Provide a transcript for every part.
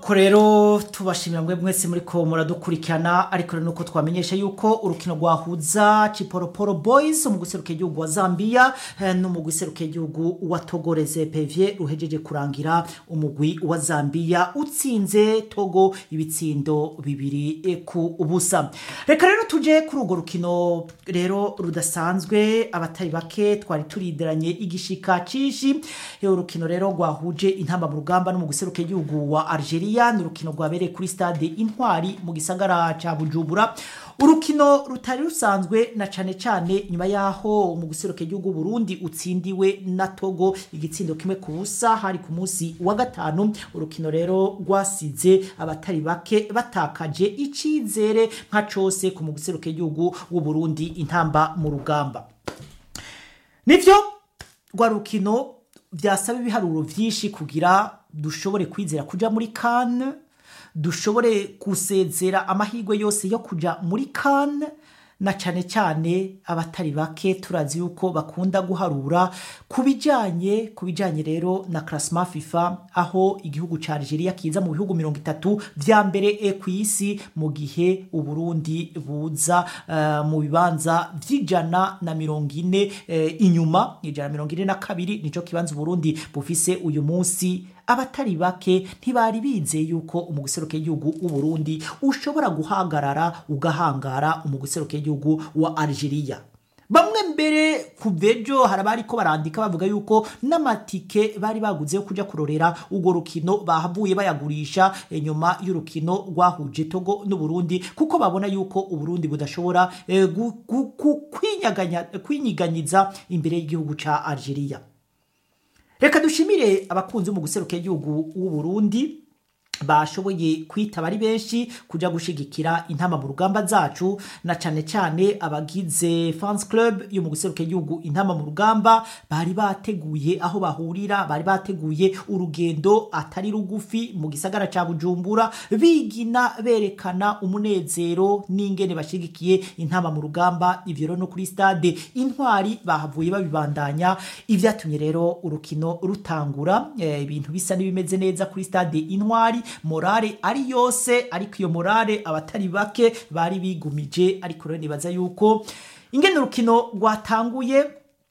nuko rero tubashimira mwe mwese muri ko muradukurikirana ariko rero nuko twamenyesha yuko urukino rwahuza Chiporoporo Boys mu guseruka igihugu wa Zambia eh, no mu guseruka igihugu wa Togo Reserve ruhejeje kurangira umugwi wa Zambia utsinze Togo ibitsindo bibiri eh, ku ubusa reka rero tuje kuri urwo rukino rero rudasanzwe abatari bake twari turideranye igishika cishi Eh, urukino rero rwahuje intamba mu rugamba no mu guseruka igihugu wa Algeria ni urukino rwabereye kuri stade Intwari mu gisagara ca Bujumbura urukino rutari rusanzwe na cane cane nyuma yaho mu guseruka igihugu Burundi utsindiwe na Togo igitsindo kimwe ku busa hari ku munsi wa gatanu urukino rero rwasize abatari bake batakaje icizere nka cose ku mu guseruka igihugu w'u Burundi intamba mu rugamba nivyo rwa rukino byasaba ibiharuro vyinshi kugira dushobore kwizera kuja muri Cannes dushobore gusezera amahirwe yose yo kuja muri Cannes na cane cane abatari bake turazi yuko bakunda guharura ku bijanye ku bijanye rero na classement FIFA aho igihugu ca Algeria kiza mu bihugu mirongo itatu vya mbere e ku isi mu gihe Uburundi buza uh, mu bibanza vy'ijana na mirongo ine uh, inyuma ijana na mirongo ine na kabiri nico kibanza Uburundi bufise uyu munsi abatari bake ntibari bizeye yuko umuguseruke y'igihugu w'uburundi ushobora guhagarara ugahangara umuguseruke y'igihugu wa algeria bamwe mbere ku bejo hari abari ko barandika bavuga yuko n'amatike bari baguze yo kuja kurorera urwo rukino bahavuye bayagurisha eh, nyuma y'urukino rwahuje togo n'uburundi kuko babona yuko uburundi budashobora eh, gu- gu- gu- kwinyaganya- kwinyiganyiza imbere y'igihugu ca algeria reka dushimire abakunzi mu guseruka igihugu w'u Burundi bashoboye kwitaba ari benshi kuja gushigikira intama mu rugamba zacu na cane cane abagize fans club yo mu guseruka igihugu intama mu rugamba bari bateguye aho bahurira bari bateguye urugendo atari rugufi mu gisagara ca Bujumbura bigina berekana umunezero n'ingene bashigikiye intama mu rugamba ivyo rero no kuri stade intwari bahavuye babibandanya ivyatumye rero urukino rutangura eh, ibintu bisa n'ibimeze neza kuri stade intwari morale ari yose ariko iyo morale abatari bake bari bigumije ariko rero nibaza yuko ingene urukino rwatanguye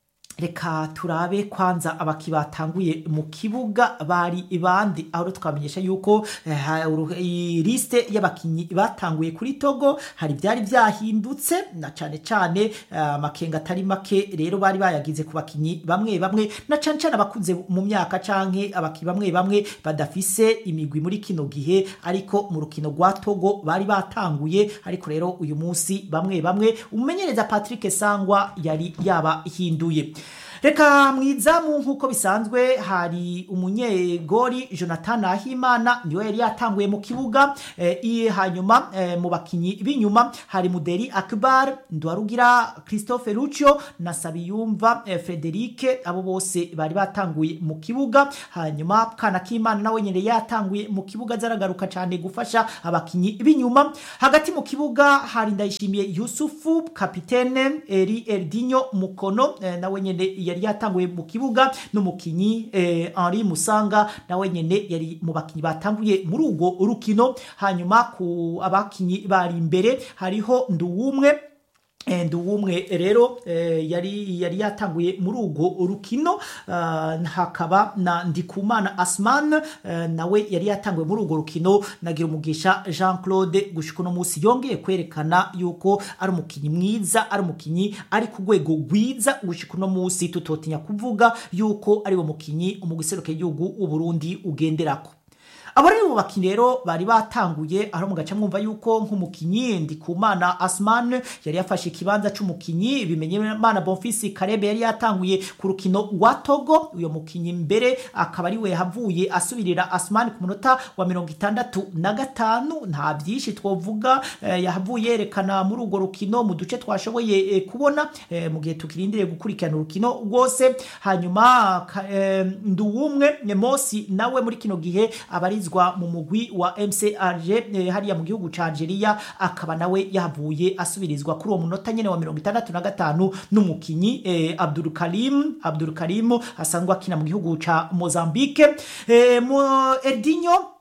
reka turabe kwanza abaki batanguye mu kibuga bari bandi aho rero twamenyesha yuko eh, ha- uru- i- liste y'abakinyi batanguye kuri Togo hari byari byahindutse na cane cane eh, amakenga atari make rero bari bayagize ku bakinyi bamwe bamwe na cane cane abakuze mu myaka canke abaki bamwe bamwe badafise imigwi muri kino gihe ariko mu rukino rwa Togo bari batanguye ariko rero uyu munsi bamwe bamwe umumenyereza Patrick Sangwa yari yabahinduye reka mwizamu nk'uko bisanzwe hari umunyegori jonathan ahimana niwe yari yatanguye mu kibuga eh, i- hanyuma eh, mu bakinyi b'inyuma hari muderi akbar ndwarugira christophe lucio na sabiyumva eh, frederike abo bose bari batanguye mu kibuga hanyuma kana k'imana nawe nyine yatanguye mu kibuga zaragaruka cyane gufasha abakinyi b'inyuma hagati mu kibuga hari ndayishimiye yusufu kapitene eri eldinyo mukono eh, nawe nyene yari yatanguye mu kibuga n'umukinyi eh, henri musanga nawe nyene yari mu bakinyi batanguye muri urwo rukino hanyuma ku abakinyi bari imbere hariho nduwumwe Eh, nduwumwe rero eh, yari yari yatanguye muri urwo rukino ah, hakaba na ndikumana asman eh, nawe yari yatanguye muri urwo rukino nagira umugisha jean claude gushika uno munsi yongeye kwerekana yuko ari umukinyi mwiza ari umukinyi ari ku rwego rwiza gushika uno munsi tutotinya kuvuga yuko ari wo mukinyi umugiseruka igihugu uburundi ugenderako abo rero mu bakinyi rero bari batanguye aho mu gace mwumva yuko nk'umukinyi ndikumana asman yari yafashe ikibanza c'umukinyi bimenye mana bonfisi karebe yari yatanguye ku rukino rwa togo uyo mukinyi mbere akaba ari we yahavuye asubirira asman ku munota wa mirongo itandatu na gatanu nta byinshi twovuga eh, yahavuye yerekana muri urwo rukino mu duce twashoboye eh, kubona eh, mu gihe tukirindiriye gukurikirana urukino rwose hanyuma ka- eh, nduwumwe mosi nawe muri kino gihe abarizwa mu mugwi wa mcrg eh, hariya mu gihugu ca algeria akaba nawe yahavuye asubirizwa kuri uwo munota nyene wa mirongo itandatu na gatanu n'umukinyi eh, abdul karim abdul karim asanzwe akina mu gihugu ca mozambique eh, mu erdinyo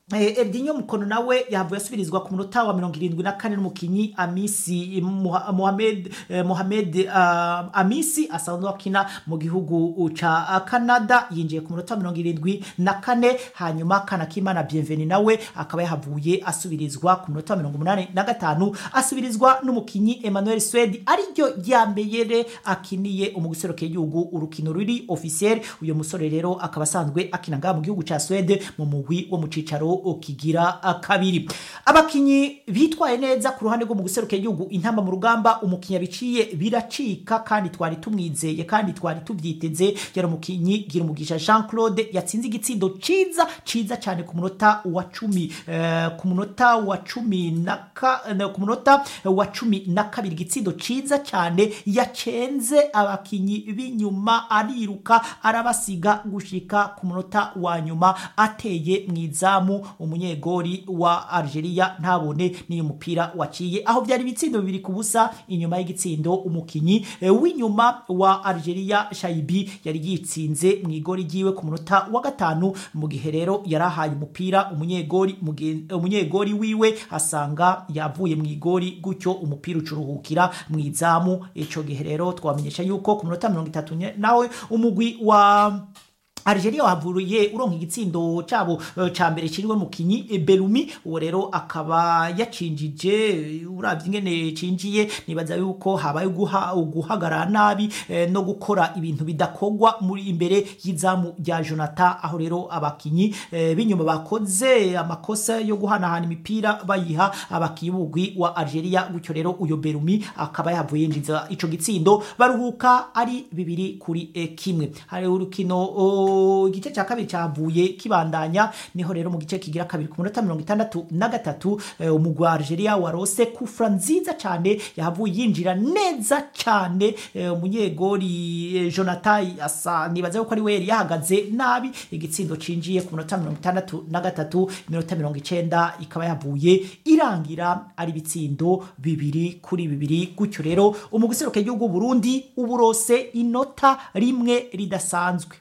Eh, Erdinho Mukono nawe yavuye asubirizwa ku munota wa mirongo irindwi na kane n'umukinyi Amisi Muha- Mohamed eh, Mohamed uh, Amisi asanzwe akina mu gihugu ca Canada yinjiye ku munota wa mirongo irindwi na kane hanyuma Kanakimana Bienveni nawe akaba yahavuye asubirizwa ku munota wa mirongo umunani na gatanu asubirizwa n'umukinyi Emmanuel Swedi ariryo ryambere akiniye umugusero k'igihugu urukino ruri officiel uyo musore rero akaba asanzwe akina ngaha mu gihugu ca Swede mu mugwi wo mu cicaro kigira kabiri abakinyi bitwaye neza ku ruhande rwo mu guseruka igihugu intamba mu rugamba umukinyi biciye biracika kandi twari tumwizeye kandi twari tubyiteze yari umukinyi gira umugisha Jean Claude yatsinze igitsindo ciza ciza cyane ku munota wa cumi eh, ku munota wa cumi na ka, eh, ku munota wa cumi na kabiri igitsindo ciza cyane yacenze abakinyi b'inyuma ariruka arabasiga gushika ku munota wa nyuma ateye mu izamu umunyegori wa Algeria ntabone n'iyo mupira waciye aho byari ibitsindo bibiri ku busa inyuma y'igitsindo umukinyi eh, w'inyuma wa Algeria Shaibi yari yitsinze mu igori ryiwe ku munota wa gatanu mu gihe rero yarahaye umupira umunyegori mugen- umunyegori wiwe asanga yavuye mu igori gutyo umupira ucuruhukira mu izamu ico gihe rero twamenyesha yuko ku munota mirongo itatu nye- nawe umugwi wa Algeria wavuye uronka igitsindo cabo eh, ca mbere kiriwe mukinyi eh, Belumi uwo rero akaba yacinjije uravye ingene cinjiye nibaza yuko habaye guha guhagarara nabi eh, no gukora ibintu bidakogwa muri imbere y'izamu rya Jonathan aho rero abakinyi eh, b'inyuma bakoze amakosa yo guhanahana imipira bayiha abakinyi b'umugwi wa Algeria gutyo rero uyo Belumi akaba yavuye yinjiza ico gitsindo baruhuka ari bibiri kuri eh, kimwe hari urukino o, igice cya kabiri cyavuye kibandanya niho rero mu gice kigira kabiri ku munota mirongo itandatu na gatatu eh, umugwi wa Algeria warose kufra nziza cyane yahavuye yinjira neza cyane eh, umunyegori eh, Jonathan asa nibaza yuko ari we yari yahagaze nabi igitsindo cinjiye ku munota mirongo itandatu na gatatu iminota mirongo icenda ikaba yavuye irangira ari ibitsindo bibiri kuri bibiri gutyo rero umugwi useruka igihugu Burundi uburose inota rimwe ridasanzwe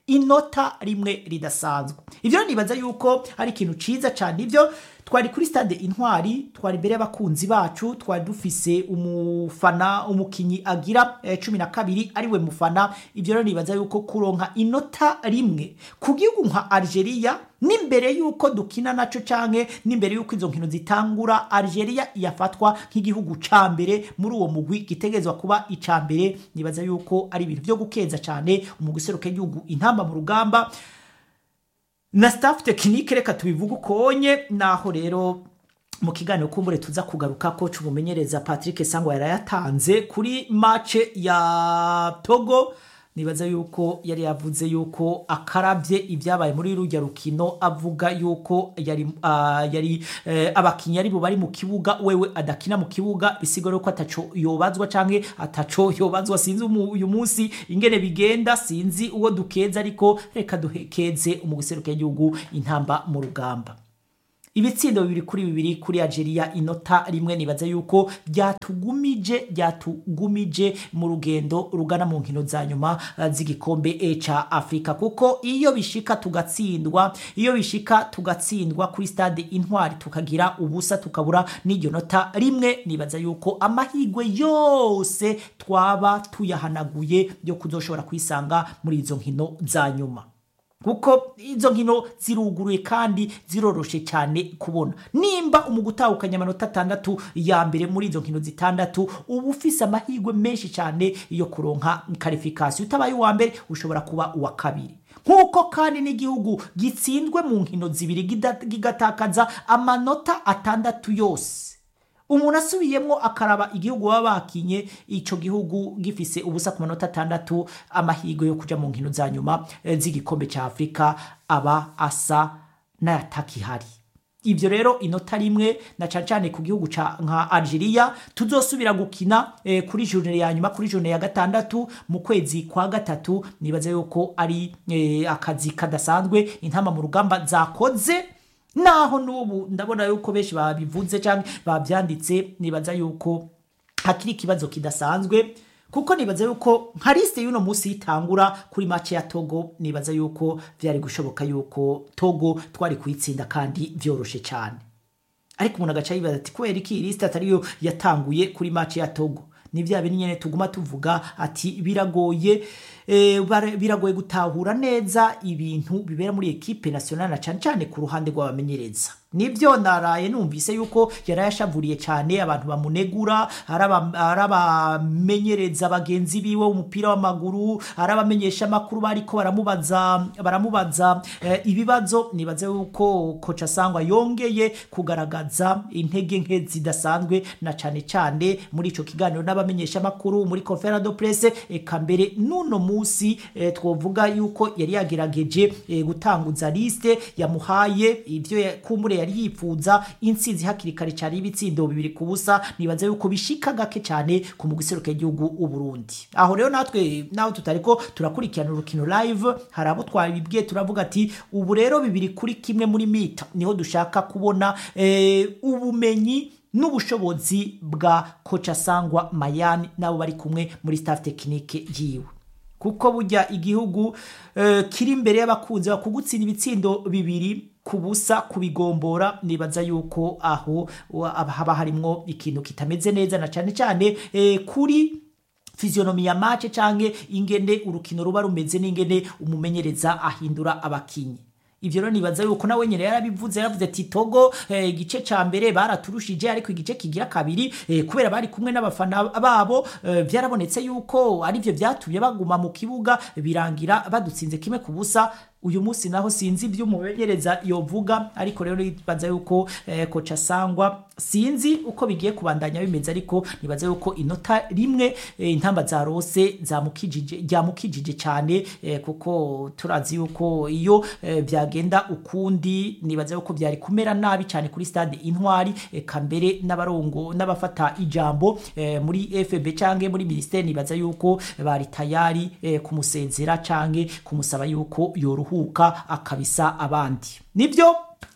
inota rimwe ridasanzwe ivyo nibaza yuko ari ikintu ciza cyane ivyo twari kuri stade intwari twari imbere y'abakunzi bacu twari dufise umufana umukinyi agira eh, cumi na kabiri ariwe mufana ivyo rero nibaza yuko kuronka inota rimwe ku gihugu nka Algeria n'imbere yuko dukina naco canke n'imbere yuko izo nkino zitangura Algeria yafatwa nk'igihugu ca mbere muri uwo mugwi gitegerezwa kuba ica mbere nibaza yuko ari ibintu vyo gukeza cane umugwi useruka igihugu intamba mu rugamba na staff tekinike reka tubivuge ukonye naho rero mu kiganiro kumbure tuza kugaruka ko umumenyereza Patrick Sangwa yarayatanze kuri match ya Togo nibaza yuko yari yavuze yuko akarabye ibyabaye muri rujya rukino avuga yuko yari uh, yari uh, abakinnyi ari bo bari mu kibuga wewe adakina mu kibuga bisigura ko ataco yobazwa canke ataco yobazwa sinzi uyu munsi ingene bigenda sinzi uwo dukeza ariko reka duhekeze umuguseruka y'igihugu intamba mu rugamba ibitsindo bibiri kuri bibiri kuri Algeria inota rimwe nibaza yuko byatugumije byatugumije mu rugendo rugana mu nkino za nyuma uh, z'igikombe e ca Afrika kuko iyo bishika tugatsindwa iyo bishika tugatsindwa kuri stade intwari tukagira ubusa tukabura n'iryo nota rimwe nibaza yuko amahigwe yose twaba tuyahanaguye yo kuzoshobora kwisanga muri izo nkino za nyuma kuko izo nkino ziruguruye kandi ziroroshe cyane kubona nimba umugutahukanya amanota atandatu ya mbere muri izo nkino zitandatu uba ufise amahirwe menshi cyane yo kuronka karifikasiyo utabaye uwa mbere ushobora kuba uwa kabiri nk'uko kandi n'igihugu gitsinzwe mu nkino zibiri gigatakaza amanota atandatu yose umuntu asubiyemo akaraba igihugu baba bakinye icyo gihugu gifise ubusa ku manota atandatu amahirwe yo kujya mu nkino za nyuma z'igikombe cya afurika aba asa n'ayatakihari ibyo rero inota rimwe na cyane cyane ku gihugu nka Algeria tuzosubira gukina eh, kuri journée ya nyuma kuri journée ya gatandatu mu kwezi kwa gatatu nibaza yuko ari eh, akazi kadasanzwe intama mu rugamba zakoze naho n'ubu ndabona yuko benshi babivuze cyangwa babyanditse nibaza yuko hakiri ikibazo kidasanzwe kuko nibaza yuko nka lisite y'uno munsi yitangura kuri make ya togo nibaza yuko byari gushoboka yuko togo twari kuyitsinda kandi byoroshe cyane ariko umuntu agaca yibaza ati kubera iki iyi lisite atariyo yatanguye kuri make ya togo ni bya bintu nyine tuguma tuvuga ati biragoye eh, bara- biragoye gutahura neza ibintu bibera muri ekipe nationale na cyane cyane ku ruhande rw'abamenyereza nibyo naraye numvise yuko yari yashavuriye cyane abantu bamunegura ari aba- ari abamenyereza bagenzi biwe umupira w'amaguru ari abamenyesha amakuru bariko baramubaza baramubaza eh, ibibazo nibaze yuko koca sangwa yongeye kugaragaza intege nke zidasanzwe na cyane cyane muri ico kiganiro n'abamenyesha amakuru muri conference de presse eka mbere n'uno musi eh, twovuga yuko yari yagerageje eh, gutanguza liste yamuhaye ivyo ya- kumbure yari yifuza intsinzi hakiri kare cyane y'ibitsindo bibiri ku busa nibaza yuko bishika gake cyane ku mugwi seruka igihugu uburundi aho rero natwe naho tutariko turakurikirana urukino live hari abo twabibwiye turavuga ati ubu rero bibiri kuri kimwe muri mita niho dushaka kubona eh, ubumenyi n'ubushobozi bwa koca sangwa mayani nabo bari kumwe muri staff tekinike yiwe kuko burya igihugu eh, kiri imbere y'abakunzi bakugutsinda ibitsindo bibiri ku busa kubigombora nibaza yuko aho wa- haba harimwo ikintu kitameze neza na cyane cyane eh, kuri fizionomi ya mace canke ingene urukino ruba rumeze n'ingene umumenyereza ahindura abakinyi ivyo rero nibaza yuko nawe nyene yarabivuze yaravuze ati togo eh, igice ca mbere baraturushije ariko igice kigira kabiri eh, kubera bari kumwe n'abafana babo eh, vyarabonetse yuko arivyo vyatumye baguma mu kibuga birangira badutsinze kimwe ku busa uyu munsi naho sinzi ibyo umumenyereza yovuga ariko rero nibaza yuko eh, koca sangwa sinzi uko bigiye kubandanya bimeze ariko nibaza yuko inota rimwe eh, intamba za rose zamukijije ryamukijije cyane eh, kuko turazi yuko iyo eh, byagenda ukundi nibaza yuko byari kumera nabi cyane kuri stade intwari eka mbere n'abarongo n'abafata ijambo eh, muri FB canke muri ministeri nibaza yuko bari tayari eh, kumusezera canke kumusaba yuko yoruhuka akabisa abandi nibyo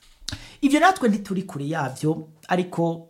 ibyo natwe ntituri kure yabyo ariko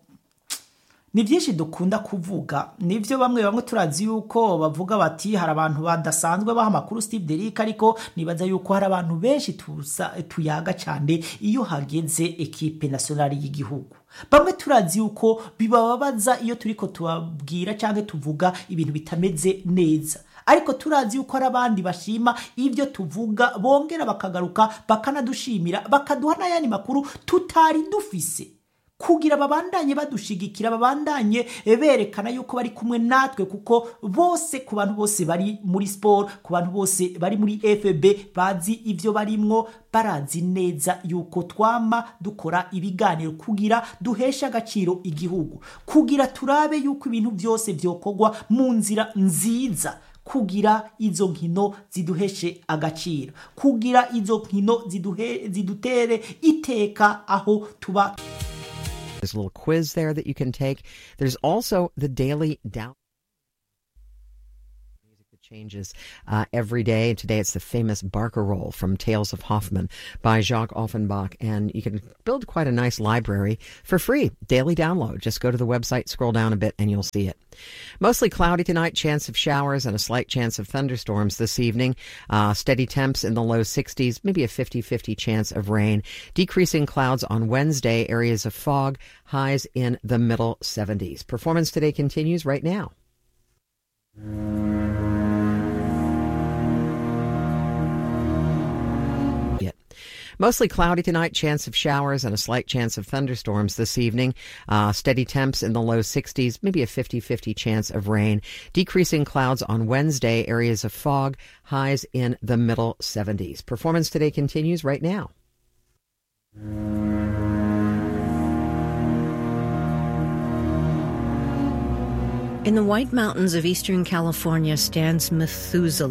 ni byinshi dukunda kuvuga nibyo bamwe bamwe turazi yuko bavuga bati hari abantu badasanzwe baha amakuru Steve Derrick ariko nibaza yuko hari abantu benshi tuza tuyaga cyane iyo hageze ekipe nationale y'igihugu bamwe turazi yuko bibababaza iyo turiko tubabwira cyangwa tuvuga ibintu bitameze neza ariko turazi yuko hari abandi bashima ibyo tuvuga bongera bakagaruka bakanadushimira bakaduha n'ayandi makuru tutari dufise kugira babandanye badushigikira babandanye berekana yuko bari kumwe natwe kuko bose ku bantu bose bari muri sport ku bantu bose bari muri FB bazi ivyo barimwo barazi neza yuko twama dukora ibiganiro kugira duheshe agaciro igihugu kugira turabe yuko ibintu byose vyokorwa mu nzira nziza kugira izo nkino ziduheshe agaciro kugira izo nkino ziduhe, zidutere iteka aho tuba There's a little quiz there that you can take. There's also the daily down. Music that changes uh, every day. Today it's the famous Barker Roll from Tales of Hoffman by Jacques Offenbach. And you can build quite a nice library for free. Daily download. Just go to the website, scroll down a bit, and you'll see it. Mostly cloudy tonight, chance of showers and a slight chance of thunderstorms this evening. Uh, steady temps in the low 60s, maybe a 50 50 chance of rain. Decreasing clouds on Wednesday, areas of fog, highs in the middle 70s. Performance today continues right now. Yet. Mostly cloudy tonight, chance of showers and a slight chance of thunderstorms this evening. Uh, steady temps in the low 60s, maybe a 50 50 chance of rain. Decreasing clouds on Wednesday, areas of fog, highs in the middle 70s. Performance today continues right now. In the White Mountains of eastern California stands Methuselah.